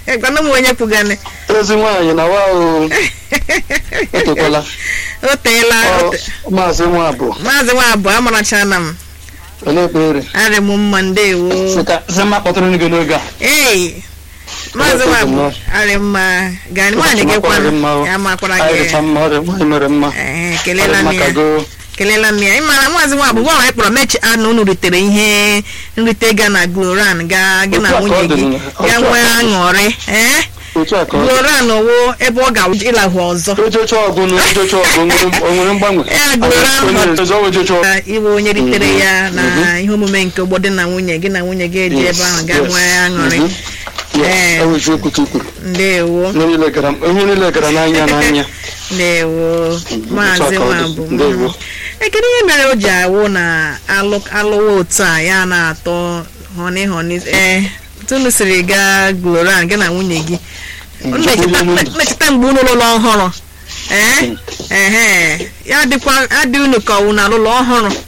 gwana m onye kwugane ezi nwaanyị na wa o etokwala o teela o te- maazị nwa abụọ maazị nwa abụọ amarachana m olee ekpere arị m mma ndewo sị mma kpọtụrụ gị n'oge a ei maazị nwa abụọ arị mma gani nwaanyị gị kwanụ ya makwara anyị gị dịcha mma ọrịa nwaanyị mere mma Ee, kelela m Ọrịa ya maka go kelela m ya ị mara maazị nwa abụọ gwa anyị kpọrọ mechi anụ unu ritere ihe nrite ga na gloran ga gị na Otu a ka ọ nwunye dị gị na- ga otu a nwee ka ọ dị. aṅụrị ee otu a ka ọ dị gloran wo ebe ọ ga ịlahụ ọzọ ojocha ọgụ na ojocha ọgụ nwere- o nwere mgbanwe Ya, Gloria Onye Hot. ọzọ ojocha ọgụ Ka iwe onye ritere ya na Mhm. ihe omume nke ụgbọ dị na nwunye gị na nwunye gị eji Yes, ebe ahụ ga yes. nwee aṅụrị Mhm. Ya, Ee. ọ bụ eziokwu ka i kwuru ndewo ihe niile gara ihe niile gara n'anya n'anya ndewo maazị otu a ka ọ dị. nwabụ Ndewo. ekene ihe mere o ji awụ na alụ alụwa otu a ya na-atọ họni họni ee tunu siri gaa gloran gị na nwunye gị Unu na-echeta na-echeta mgbe unu lụlọ ọhụrụ ee ehe ya dịkwa adị unu ka ọwụ na alụlọ ọhụrụ